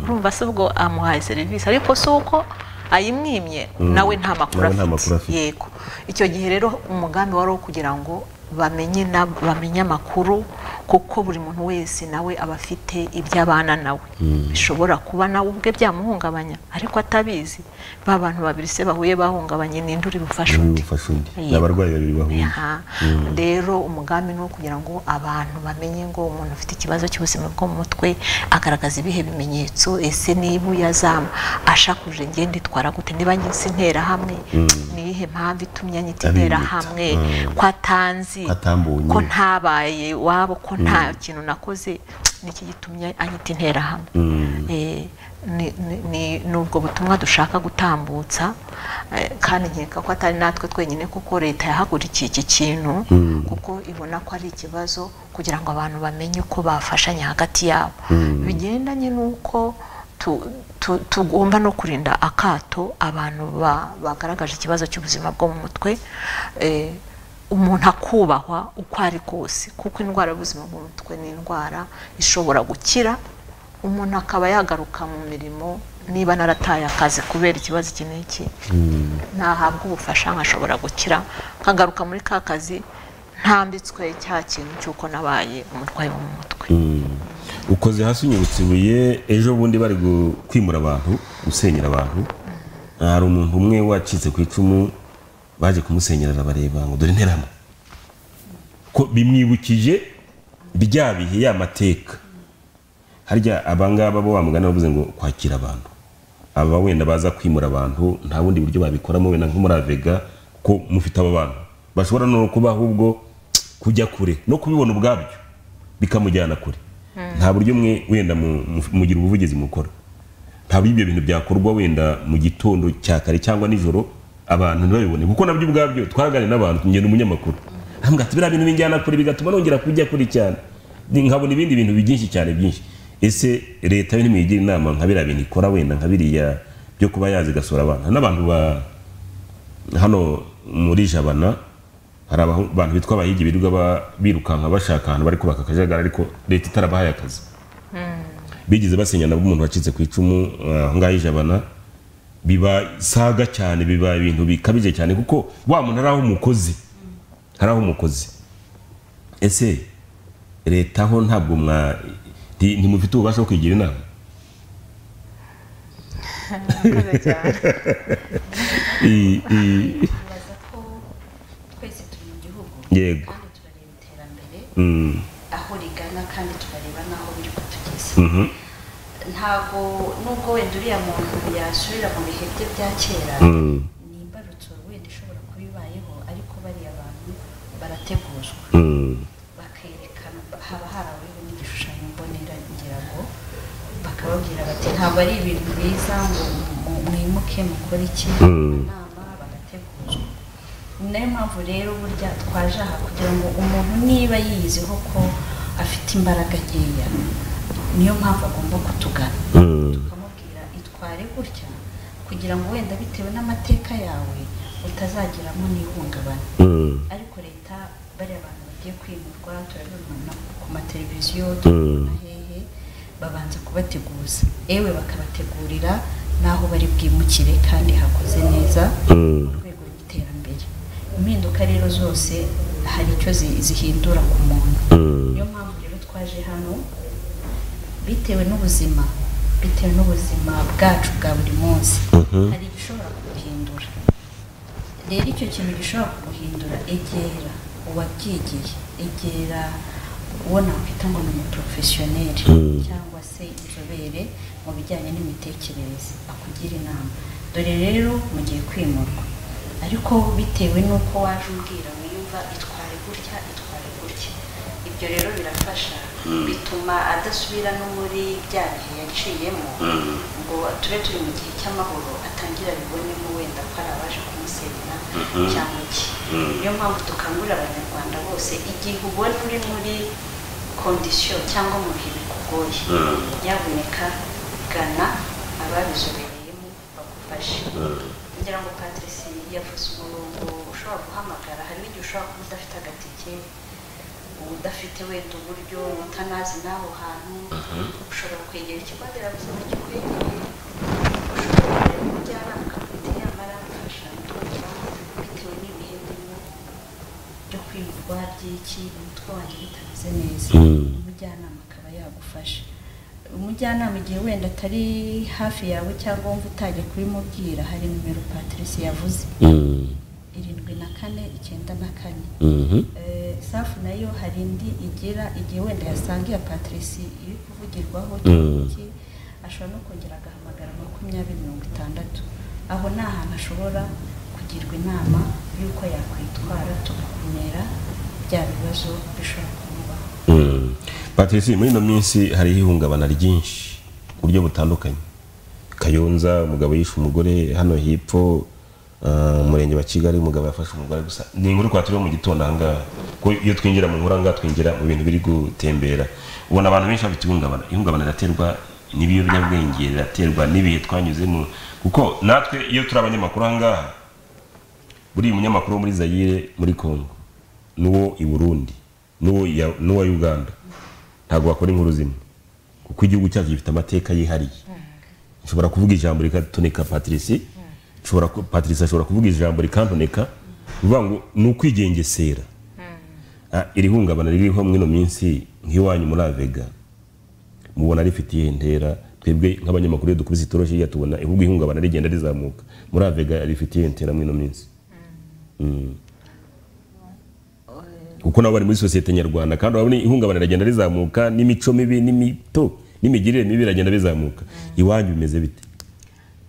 urumva se ubwo amuhaye serivisi ariko si uko ayimwimye nawe nta makuru Nawe nta makuru afite afite. yego icyo gihe rero umugambi wari uwo kugira ngo bamenye na- bamenye amakuru kuko buri muntu wese nawe aba afite iby'abana nawe bishobora kuba nawe ubwe byamuhungabanya ariko atabizi ba bantu babiri se bahuye bahungabanye ninde uri bufashe uri undi bufashe undi ni Yego. abarwayi babiri bahuye Aha. rero umugambi ni uwo kugira ngo abantu bamenye ngo umuntu ufite ikibazo cy'ubuzima bwo mu mutwe agaragaza ibihe bimenyetso ese niba uyazama ashakuje ngende itwara gute niba ngize intera hamwe ni iyihe mpamvu itumye anyita Abiyita. intera hamwe ko atanzi Ko atambonye. ko ntabaye iwabo ko nta kintu nakoze niki gitumye anyita intera hamwe Eh, ni- ni- ni ni ubwo butumwa dushaka gutambutsa eh, kandi nkeka ko atari natwe twenyine kuko leta yahagurukiye iki kintu kuko ibona ko ari ikibazo kugira ngo abantu bamenye uko bafashanya hagati yabo bigendanye n'uko tu- tu- tugomba no kurinda akato abantu ba- bagaragaje ikibazo cy'ubuzima bwo mu mutwe eh, umuntu akubahwa uko ari kose kuko indwara y'ubuzima bwo mu mutwe ni indwara ishobora gukira umuntu akaba yagaruka mu mirimo niba narataye akazi kubera ikibazo iki n'iki ntahabwa ubufasha nkashobora gukira nkagaruka muri ka kazi ntambitswe cya kintu cy'uko nabaye umurwayi wo mu mutwe ukoze hasi unyibutse ibuye ejo bundi bari gu- kwimura abantu gusenyera abantu hari umuntu umwe wacitse ku icumu baje kumusenyerera bareba ngo dore interamo ko bimwibukije bya bihe ya mateka harya abangaba bo bamugana bavuze ngo kwakira abantu aba wenda baza kwimura abantu nta bundi buryo babikoramo wenda nko muri avega ko mufite aba bantu bashobora no kuba ahubwo kujya kure no kubibona ubwabyo bikamujyana kure nta buryo mwe wenda mu- mu- mugira ubuvugizi mukora ntabwo ibyo bintu byakorwa wenda mu gitondo cya kare cyangwa nijoro abantu ntibabibone kuko nabyo ubwabyo twaganira n'abantu ngenda umunyamakuru arambwira ati biriya bintu binjyana kure bigatuma nongera kujya kure cyane Ni- nkabona ibindi bintu byinshi cyane byinshi ese leta yo ntimwigira inama nka biriya bintu ikora wenda nka biriya byo kuba yazi igasura abantu Hari n'abantu ba hano muri jabana hari abahu- abantu bitwa abahiga birirwa ba- birukanka bashaka ahantu bari kubaka akajagari ariko leta itarabahaye akazi bigeze basenyana b'umuntu wacitse ku icumu eh, aho ngaho ijabana bibasaga cyane biba ibintu bikabije cyane kuko wa muntu ari aho umukozi hari aho umukozi ese leta ho ntabwo mwa nti- ntimufite ububasha bwo kwigira inama I- i- bibaza ko twese turi mu gihugu Yego. kandi turareba iterambere mm, aho rigana kandi turareba n'aho biri kutugeza mhm, ntabwo nubwo wenda uriya muntu yasubira mu bihe bye bya kera mm, ni imbarutso wenda ishobora kuba ibayeho ariko bariya bantu barateguzwa mm, bakerekana haba haraweho n'igishushanyo mbonera kugira ngo bakababwira bati ntabwo ari ibintu biza ngo mu- mu- mwimuke mukore iki amanama niyo mpamvu rero burya twaje aha kugira ngo umuntu niba yiyiziho ko afite imbaraga nkeya niyo mpamvu agomba kutugana tukamubwira itware gutya kugira ngo wenda bitewe n'amateka yawe utazagiramo n'ihungabana ariko leta bariya bantu bagiye kwimurwa turabibona ku mateleviziyo turabibona hehe babanza kubateguza yewe bakabategurira n'aho bari bwimukire kandi hakoze neza mu rwego rw'iterambere impinduka rero zose hari icyo zi- zihindura ku muntu niyo mpamvu rero twaje hano bitewe n'ubuzima bitewe n'ubuzima bwacu bwa buri munsi hari igishobora kuguhindura rero icyo kintu gishobora kuguhindura egera uwabyigiye egera uwo nakwita ngo ni umuporofesiyoneri cyangwa se inzobere mu bijyanye n'imitekerereze akugira inama dore rero mu gihe kwimurwa ariko bitewe n'uko waje umbwira wiyumva itware gutya itware gutya ibyo rero birafasha bituma adasubira no muri bya bihe yaciyemo ngo tube turi mu gihe cy'amahoro atangira bibonemo wenda ko ari abaje kumusenya cyangwa iki niyo mpamvu dukangurira abanyarwanda bose igihe ubona uri muri kondisiyo cyangwa mu bihe bikugoye nyabuneka gana ababizobereyemo bagufashe ngira ngo patrice yavuze umurongo ushobora guhamagara hariho igihe ushobora kuba udafite agatike udafite wenda uburyo utanazi n'aho hantu ushobora kwegera ikigo nderabuzima kikwegereye ushobora kujya mu by'abana bakagutera amarafasha bitewe n'ibihe birimo byo kwirwa by'iki umutwe wanjye bitameze neza umujyanama akaba yagufasha umujyanama igihe wenda atari hafi yawe cyangwa wumva utajya kubimubwira hari nimero patrice yavuze irindwi na kane icyenda na kane Eh, safu nayo hari indi igira igihe wenda yasangiye patrici iri kuvugirwaho cyangwa iki ashobora no kongera agahamagara makumyabiri mirongo itandatu aho ni ahantu ashobora kugirwa inama y'uko yakwitwara tugakumira bya bibazo bishobora kumubaho patrice muri ino minsi hariho ihungabana ryinshi ku buryo butandukanye kayonza umugabo yishe umugore hano hepfo ah, umurenge wa kigali umugabo yafashe umugore gusa ni inkuru twaturiho mu gitondo ahangaha kuko iyo twinjira mu nkuru ahangaha twinjira mu bintu biri gutembera ubona abantu benshi bafite ihungabana ihungabana riraterwa n'ibiyobyabwenge riraterwa n'ibihe twanyuzemo kuko natwe iyo turi abanyamakuru ahangaha buriya umunyamakuru wo muri zayire muri kongo n'uwo i burundi n'uwo ya- n'uwa uganda ntabwo wakora inkuru zimwe kuko igihugu cyacu gifite amateka yihariye nshobora kuvuga ijambo rikatoneka patrici nshobora ku- patrici ashobora kuvuga ijambo rikantoneka bivuga ngo ni ukwigengesera Ah, iri hungabana ririho muri ino minsi nk'iwanyu muri avega mubona rifite iyihe ntera twebwe nk'abanyamakuru iyo dukubise itoroshi hirya tubona ahubwo ihungabana rigenda rizamuka muri avega rifite iyihe ntera muri ino minsi Mm. kuko nabo bari muri sosiyete nyarwanda kandi urabona ihungabana rigenda rizamuka n'imico mibi n'imito n'imigirire mibi iragenda bizamuka iwanyu bimeze bite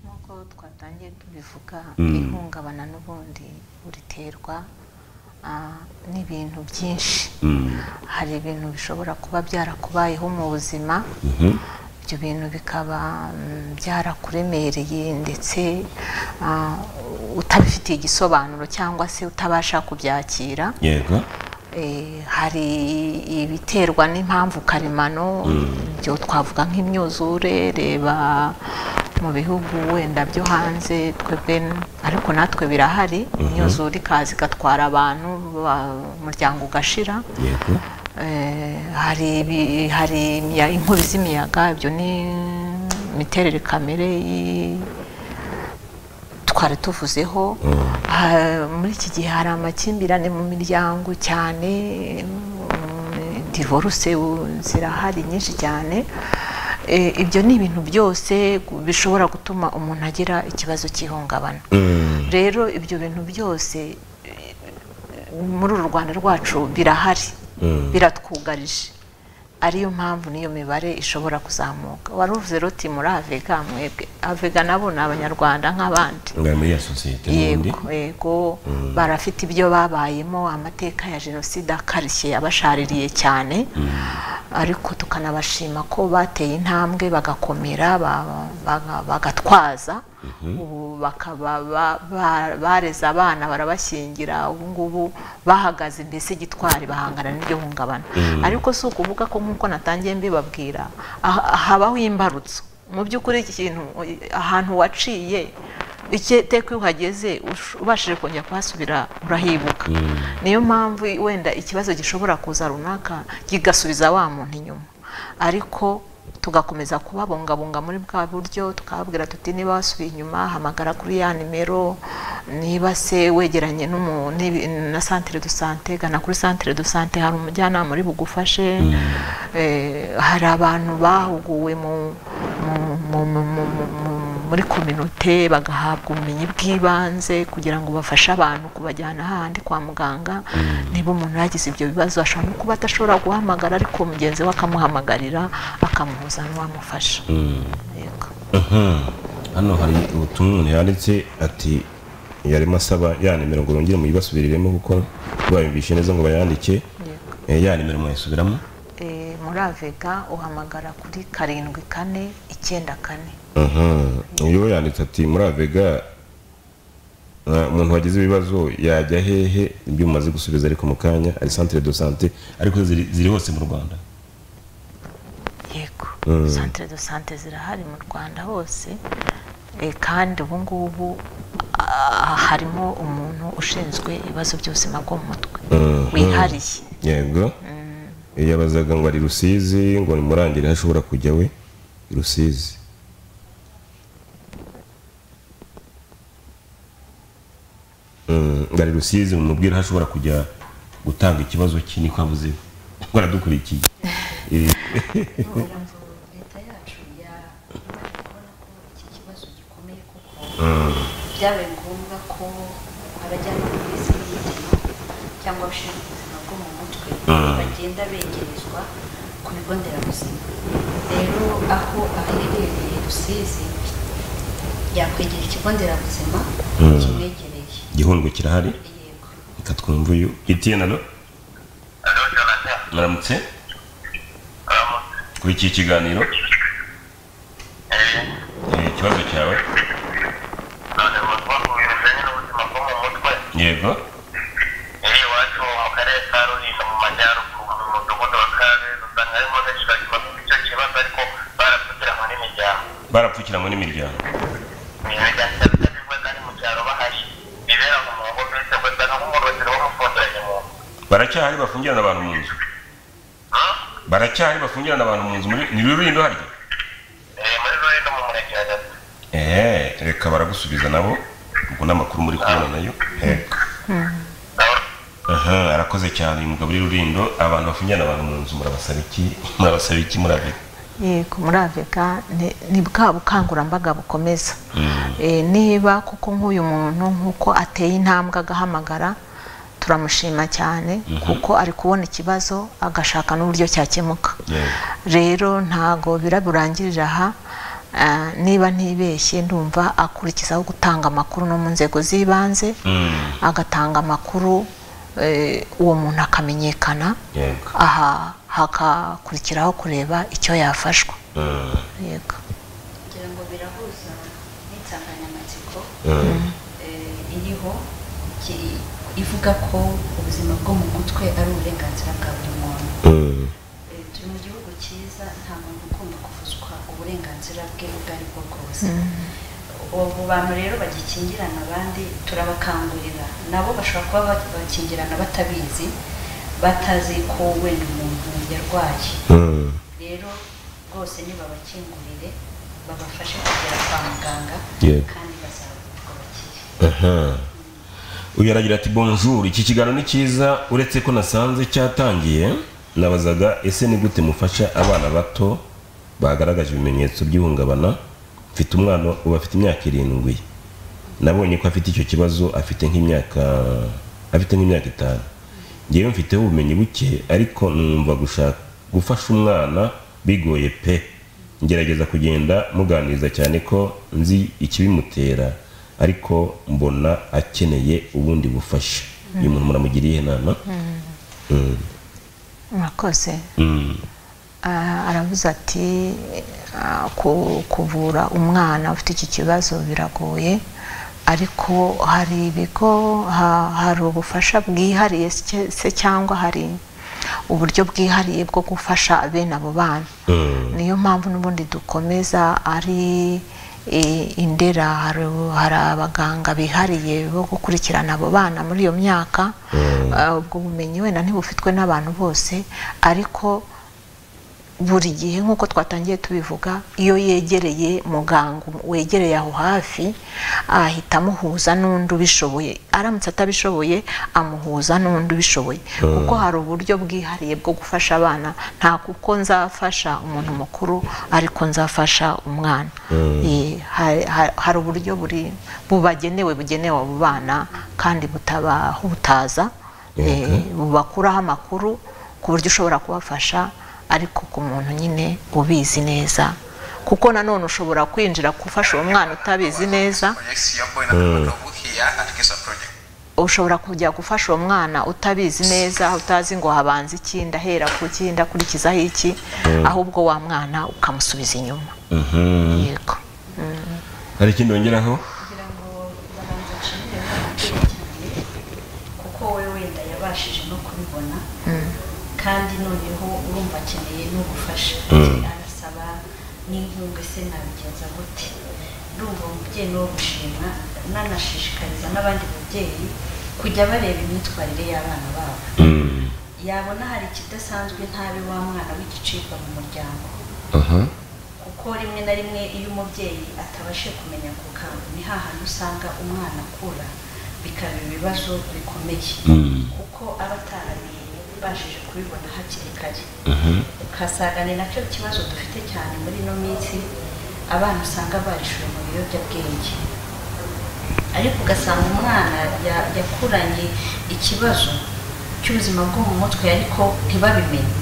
nk'uko twatangiye tubivuga ihungabana n'ubundi uriterwa ah, n'ibintu byinshi hari ibintu bishobora kuba byarakubayeho mu buzima ibyo bintu bikaba mm, byarakuremereye ndetse ah, utabifitiye igisobanuro cyangwa se utabasha kubyakira yego Eh, hari ibiterwa n'impamvu karemano ibyo twavuga nk'imyuzure reba mu bihugu wenda byo hanze twebwe n- ariko natwe birahari imyuzure ikaza igatwara abantu ba- umuryango ugashira yego Eh, hari ibi- hari imiya- inkubi z'imiyaga ibyo ni imiterere kamere y- twari tuvuzeho Ha- muri iki gihe hari amakimbirane mu miryango cyane mm, divorce u- zirahari nyinshi cyane Eh, ibyo ni ibintu byose gu- bishobora gutuma umuntu agira ikibazo cy'ihungabana rero ibyo bintu byose eh, muri uru rwanda rwacu birahari biratwugarije ariyo mpamvu niyo mibare ishobora kuzamuka wari uvuze ruti muri avega mwebwe avega nabo ni abanyarwanda nk'abandi ngari muri ya sosiyete n'ubundi yego yego barafite ibyo babayemo amateka ya jenoside akarishye yabashaririye cyane ariko tukanabashima ko bateye intambwe bagakomera ba- baga- bagatwaza ubu bakaba ba- ba- bareze abana barabashyingira ubu ngubu bahagaze mbese gitwari bahangana n'iby'ihungabana ariko si ukuvuga ko nk'uko natangiye mbibabwira aha- habaho imbarutso mu by'ukuri iki kintu ahantu waciye icyo teka iyo uhageze ush- ubashije kongera kuhasubira urahibuka niyo mpamvu wenda ikibazo gishobora kuza runaka kigasubiza wa muntu inyuma ariko tugakomeza kubabungabunga muri bwa buryo tukababwira tuti niba wasubiye inyuma hamagara kuri ya nimero niba se wegeranye n'umu- n'ibi- na santere do sante gana kuri santere do sante hari umujyanama uri bugufashe Eh, hari abantu bahuguwe mu- mu- mu- mu- mu- mu- mu- muri kominote bagahabwa ubumenyi bw'ibanze kugira ngo bafashe abantu kubajyana ahandi kwa muganga niba umuntu yagize ibyo bibazo ashobora no kuba adashobora guhamagara ariko mugenzi we akamuhamagarira akamuhuza n'uwamufasha Yego. hano hari ubutumwa umuntu yanditse ati yarimo asaba ya nimero ngo rongere muyibasubiriremo kuko bayumvishe neza ngo bayandike Eh, ya nimero mwayisubiramo Eh, muri avega uhamagara kuri karindwi kane icyenda kane Mhm. iyo yanditse ati muri avega eh, umuntu wagize ibibazo yajya hehe ibyo umaze gusubiza ariko mu kanya ari centre de sante ariko ziri ziri hose mu rwanda yego Mm. santere do sante zirahari mu rwanda hose Eh, kandi ubu ngubu ah, harimo umuntu ushinzwe ibibazo by'ubuzima bwo mu mutwe Mhm. wihariye yego yabazaga ngo ari rusizi ngo nimurangire aho ashobora kujya we i rusizi Mm, ngo ari rusizi mumubwire aho ashobora kujya gutanga ikibazo cye niko avuze ngo aradukurikiye Eh, kugira ngo leta yacu ya- ibashe kubona ko iki kibazo gikomeye kuko byabaye ngombwa ko abajyanama b'izindi mirimo cyangwa abashinzwe ubuzima bwo mu mutwe bagenda begerezwa ku bigo nderabuzima rero aho aherereye rusizi yakwegera ikigo nderabuzima kimwegereye igihundwe kirahari yego reka twumve uyu etienne alo muramutse kuri iki kiganiro Eh, ikibazo cyawe yego barapfukiranywe n'imiryango baracyahari bafungirana abantu mu nzu baracyahari bafungirana abantu mu nzu muri- ni rurindo harya eee reka baragusubiza nabo ubwo ni amakuru muri kubona nayo reka aha arakoze cyane uyu mugabo uri rurindo abantu bafungirana abantu mu nzu murabasaba iki murabasaba iki murabika yego muri avega ni- ni bwa bukangurambaga bukomeza Eh, niba kuko nk'uyu muntu nk'uko ateye intambwe agahamagara turamushima cyane kuko ari kubona ikibazo agashaka n'uburyo cyakemuka Yego. rero ntago biraburangirira aha Ah, niba ntibeshye ndumva akurikizaho gutanga amakuru no mu nzego z'ibanze Mm. agatanga amakuru eh, uwo muntu akamenyekana yego aha hakakurikiraho kureba icyo yafashwa Mm. yego kugira ngo birahuza n'insanganyamatsiko Mm. eh, iriho ki- ivuga ko ubuzima bwo mu mutwe ari uburenganzira bwa buri muntu Mm. Eh, turi mu gihugu cyiza nta muntu ugomba kuvuzwa uburenganzira bwe ubwo ari bwo bwose ubu bantu rero bagikingirana abandi turabakangurira nabo bashobora kuba ba- bakingirana batabizi batazi ko wenda umuntu yarwaye Mm. rero rwose nibabakingurire babafashe kugera kwa muganga Yeah. kandi bazavurwa bakire Aha. uyu aragira ati bonjour iki kiganiro ni cyiza uretse ko nasanze cyatangiye nabazaga ese ni gute mufasha abana bato bagaragaje ibimenyetso by'ihungabana mfite umwana ubu afite imyaka irindwi nabonye ko afite icyo kibazo afite nk'imyaka afite nk'imyaka itanu ngewe mfiteho ubumenyi buke ariko numva gushaka gufasha umwana bigoye pe ngerageza kugenda muganiriza cyane ko nzi ikibimutera ariko mbona akeneye ubundi bufasha uyu muntu muramugiriye inama Mm. murakoze Mm. Ah, aravuze ati ah, ku- kuvura umwana ufite iki kibazo biragoye ariko hari ibigo ha- hari ubufasha bwihariye se- se cyangwa hari uburyo bwihariye bwo gufasha bene abo bana niyo mpamvu n'ubundi dukomeza ari i- indera hari hari abaganga bihariye bo gukurikirana abo bana muri iyo myaka Ah, ubwo bumenyi wenda ntibufitwe n'abantu bose ariko buri gihe nk'uko twatangiye tubivuga iyo yegereye muganga wegereye aho hafi ahita amuhuza n'undi ubishoboye aramutse atabishoboye amuhuza n'undi ubishoboye kuko hari uburyo bwihariye bwo gufasha abana nta kuko nzafasha umuntu mukuru ariko nzafasha umwana Eh, hari- hari- hari uburyo buri bubagenewe bugenewe abo bana kandi butabahutaza eh, bubakuraho amakuru ku buryo ushobora kubafasha ariko ku muntu nyine ubizi neza kuko nanone ushobora kwinjira gufasha uwo mwana utabizi neza connects your boy na mm. here at Kesa Project. ushobora kujya gufasha uwo mwana utabizi neza utazi ngo habanza iki ndahera ku ki ndakurikizaho iki ahubwo wa mwana ukamusubiza inyuma yego hari ikindi wongeraho kugira ngo babanza nshimire ababyeyi cyane kuko we wenda yabashije no kubibona kandi noneho urumva akeneye no gufasha arasaba n'inkunga ese nabigenza gute ndumva umubyeyi ni uwo gushima nanashishikariza n'abandi babyeyi kujya bareba imyitwarire y'abana babo yabona hari ikidasanzwe ntabe wa mwana w'igicibwa mu muryango kuko rimwe na rimwe iyo umubyeyi atabashije kumenya ku kantu ni hahandi usanga umwana akura bikaba ibibazo bikomeye kuko aba atarabashije kubibona hakiri kare ukasanga ni nacyo kibazo dufite cyane muri ino minsi abana usanga barishuwe mu biyobyabwenge ariko ugasanga umwana ya- yakuranye ikibazo cy'ubuzima bwo mu mutwe ariko ntibabimenye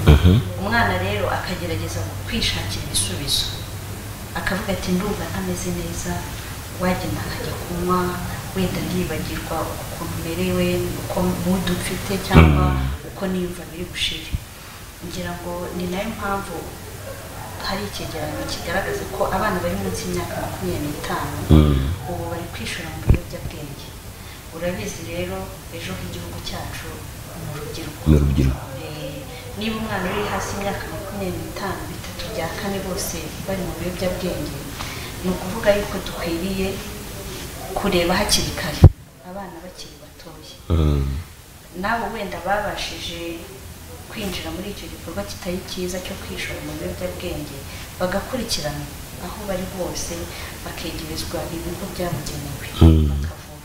umwana rero akagerageza kwishakira ibisubizo akavuga ati ndumva ntameze neza wagenda nkajya kunywa wenda ndibagirwa ukuntu merewe uko mudu mfite cyangwa uko niyumva biri bushire ngira ngo ni nayo mpamvu hari icyegeranyo kigaragaza ko abana bari munsi y'imyaka makumyabiri n'itanu ubu bari kwishora mu biyobyabwenge urabizi rero ejo h'igihugu cyacu ni urubyiruko Ni urubyiruko. Eh, niba umwana uri hasi y'imyaka makumyabiri n'itanu bitatu bya kane bose bari mu biyobyabwenge ni ukuvuga yuko dukwiriye kureba hakiri kare abana bakiri batoya nabo wenda babashije kwinjira muri icyo gikorwa kitari cyiza cyo kwishora mu biyobyabwenge bagakurikirana aho bari hose bakegerezwa ibigo byabugenewe bakavurwa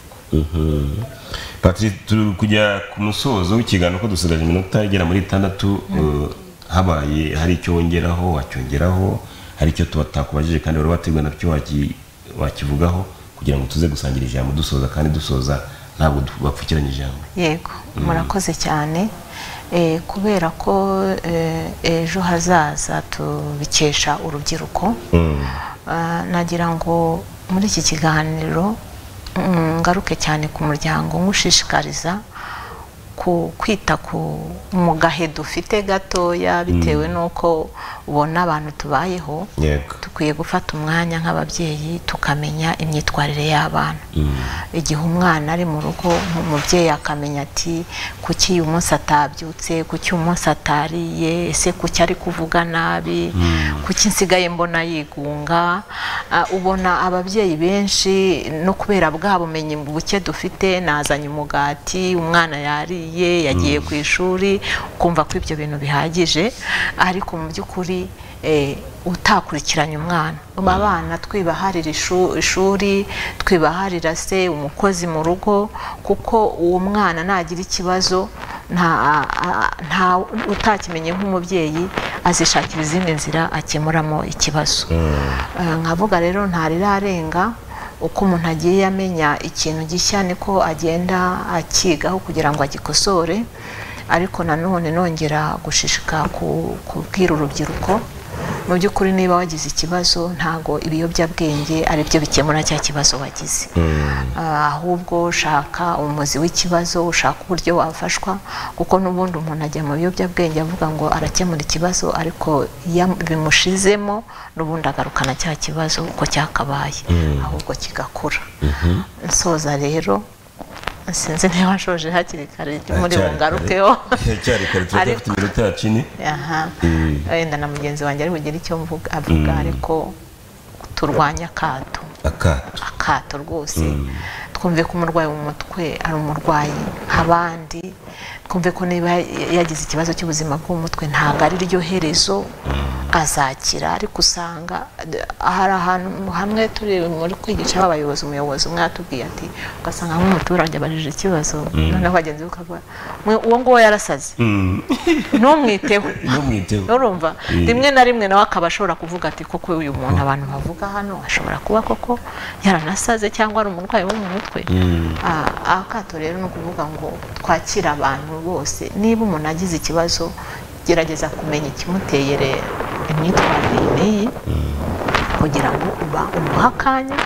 patrice turi kujya ku musozo w'ikiganiro ko dusigaje iminota igera muri itandatu eh, habaye hari icyo wongeraho wacyongeraho hari icyo tuba tutakubajije kandi wari wateguye nacyo waki- wakivugaho kugira ngo tuze gusangira ijambo dusoza kandi dusoza ntabwo du- bapfukiranye ijambo yego murakoze cyane Eh, kubera ko eh, ejo hazaza tubikesha urubyiruko Ah, nagira ngo muri iki kiganiro mm, ngaruke cyane ku muryango nywushishikariza ku kwita ku mu gahe dufite gatoya bitewe n'uko ubona abantu tubayeho yego dukwiye gufata umwanya nk'ababyeyi tukamenya imyitwarire y'abana igihe umwana ari mu rugo umubyeyi akamenya ati kuki uyu munsi atabyutse kuki uyu munsi atariye ese kuki ari kuvuga nabi kuki nsigaye mbona yigunga Ah, ubona ababyeyi benshi no kubera bwa bumenyi buke dufite nazanye umugati umwana yariye yagiye ku ishuri ukumva ko ibyo bintu bihagije ariko mu by'ukuri eh, utakurikiranye umwana mu abana twibaharira ishu- ishuri twibaharira se umukozi mu rugo kuko uwo mwana nagira ikibazo nta a- nta utakimenye nk'umubyeyi azishakira izindi nzira akemuramo ikibazo Eh, nkavuga rero ntarirarenga uko umuntu agiye amenya ikintu gishya niko agenda akigaho kugira ngo agikosore ariko nanone nongera gushishika ku kubwira urubyiruko mu by'ukuri niba wagize ikibazo ntabwo ibiyobyabwenge ari byo bikemura cya kibazo wagize Ah, ahubwo ushaka umuzi w'ikibazo ushaka uburyo wafashwa kuko n'ubundi umuntu ajya mu biyobyabwenge avuga ngo arakemura ikibazo ariko iyo bimushizemo n'ubundi agarukana cya kibazo uko cyakabaye ahubwo kigakura nsoza rero sinzi niba nshoje hakiri kare muri bungarukeho cyari kare tuba dufite iminota ya cini aha wenda na mugenzi wanjye ari bugire icyo mvuga avuga ariko turwanye akato akato akato rwose twumve ko umurwayi mu mutwe ari umurwayi nk'abandi twumve ko niba yagize ikibazo cy'ubuzima bwo mu mutwe ntabwo ari ryo herezo azakira ariko usanga hari ahantu hamwe turi muri kwigisha abayobozi umuyobozi umwe yatubwiye ati ugasanga nk'umuturage abarije ikibazo noneho bagenzi be ukavuga "Mwe, uwo nguwo yarasaze ntumwiteho ntumwiteho urumva rimwe na rimwe nawe akaba ashobora kuvuga ati koko uyu muntu abantu bavuga hano ashobora kuba koko yaranasaze cyangwa ari umurwayi wo mu mutwe Ah, akato rero ni ukuvuga ngo twakire abantu bose niba umuntu agize ikibazo gerageza kumenya ikimuteye rero imyitwarire iyi n'iyi kugira ngo uba umuha akanya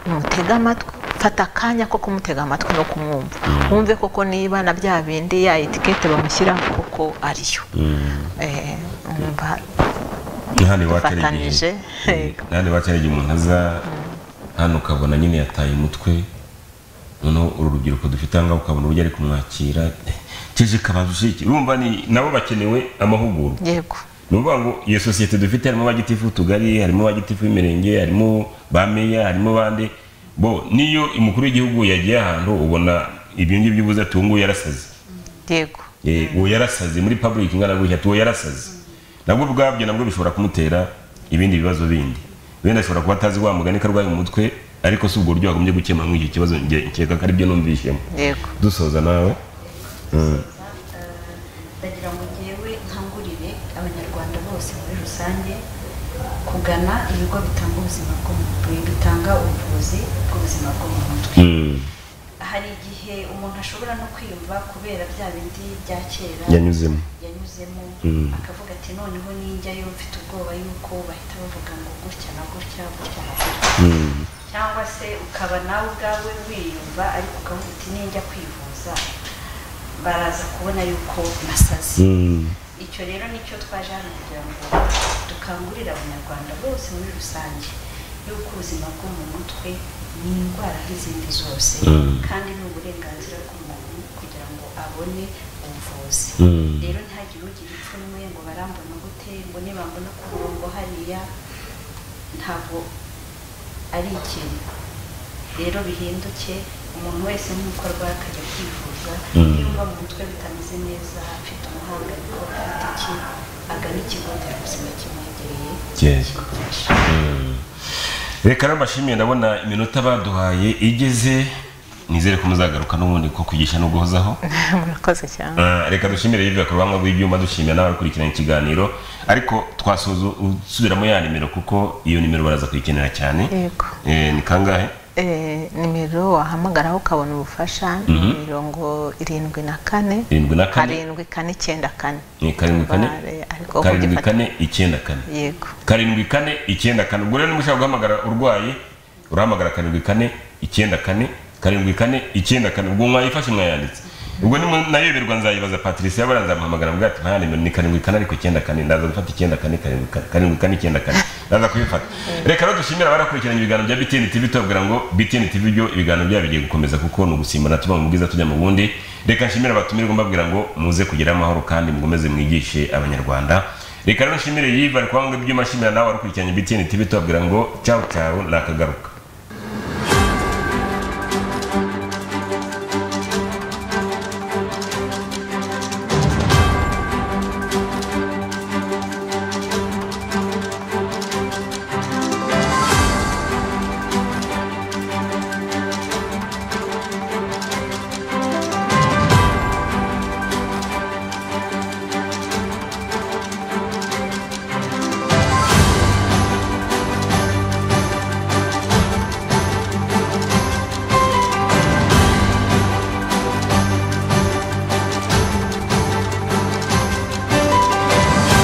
umutege amatwi fata akanya ko kumutega amatwi no kumwumva wumve koko niba na bya bindi ya etikete bamushyiraho koko ariyo Eh, umva hano iwacu hari dufatanije igihe hano iwacu hari igihe umuntu aza hano ukabona nyine yataye umutwe noneho uru rubyiruko dufite aha ngaha ukabona uburyo ari kumwakira kije kabanza ushiki urumva ni nabo bakenewe amahugurwa yego ni ukuvuga ngo iyo sosiyete dufite harimo ba gitifu w'utugari harimo ba gitifu w'imirenge harimo ba meya harimo bande bo n'iyo umukuru w'igihugu yagiye ahantu ubona ibyo ngibyo by'ubuze ati uwo nguwo yarasaze yego Eh, uwo yarasaze muri public ingana gutya ati uwo yarasaze nabwo ubwabyo nabwo bishobora kumutera ibindi bibazo bindi wenda ashobora kuba atazi wa mugani ko arwaye umutwe ariko si ubwo buryo wagombye gukemura muri icyo kibazo njye nkeka ko aribyo numvishemo yego dusoza nawe Mm. ndagira ngo ngewe nkangurire abanyarwanda bose muri rusange kugana ibigo bitanga ubuzima bwo mu mutwe bitanga ubuvuzi bw'ubuzima bwo mu mutwe Mm. hari igihe umuntu ashobora no kwiyumva kubera bya bindi bya kera yanyuzemo yanyuzemo Mm. akavuga ati noneho ninjyayo mfite ubwoba yuko bahita bavuga ngo gutya na gutya gutya na gutya Mm. cyangwa se ukaba nawe ubwawe wiyumva ariko ukavuga uti ninjya kwivuza baraza kubona yuko nasaze Mm. icyo rero nicyo twaje hano kugira ngo dukangurire abanyarwanda bose muri rusange y'uko ubuzima bwo mu mutwe ni indwara nk'izindi zose Mm. kandi ni uburenganzira bw'umuntu kugira ngo abone ubuvuzi Mm. rero ntihagire ugira ipfunwe ngo barambona gute ngo nibambona ku murongo hariya ntabwo ari ikintu rero bihinduke umuntu wese nk'uko arwaye akajya kwivuza Mm. iyo uba mu mutwe bitameze neza afite umuhangayiko afite iki agana ikigo nderabuzima kimwegereye Yes. kimufasha reka rero mbashimiye ndabona iminota baduhaye igeze nizere ko muzagaruka n'ubundi ko kwigisha no guhozaho murakoze cyane Ah, reka dushimire yivuye ku ruhanga rw'ibyuma dushimira n'abakurikirana ikiganiro ariko twasuzu usubiramo ya nimero kuko iyo nimero baraza kuyikenera cyane yego Eh, ni kangahe Eh, nimero wahamagaraho ukabona ubufasha ni mirongo irindwi na kane irindwi na kane karindwi kane icyenda kane Eh, karindwi kane Bare, ariko karindwi kugifata kane icyenda kane yego karindwi kane icyenda kane ubwo rero nimushaka guhamagara urwaye urahamagara karindwi kane icyenda kane karindwi kane icyenda kane ubwo mwayifashe mwayanditse ubwo nimu- nayoberwa nzayibaza patricia yabara nzamuhamagara mbwa ati mpaya nimero ni karindwi kane ariko icyenda kane ndaza gufata icyenda kane karindwi kane- karindwi kane icyenda kane ndaza kubifata reka rero dushimira abarakurikiranye ibiganiro bya btn tv tubabwira ngo btn tv byo ibiganiro byabo bigiye gukomeza kuko ni ugusimbana tuva mu bwiza tujya mu bundi reka nshimire abatumirwa mbabwira ngo muze kugira amahoro kandi mukomeze mwigishe abanyarwanda reka rero nshimire yiva ari kubanga ibyuma ashimira nawe wari ukurikiranye btn tv tubabwira ngo cyawu cyawu nakagaruka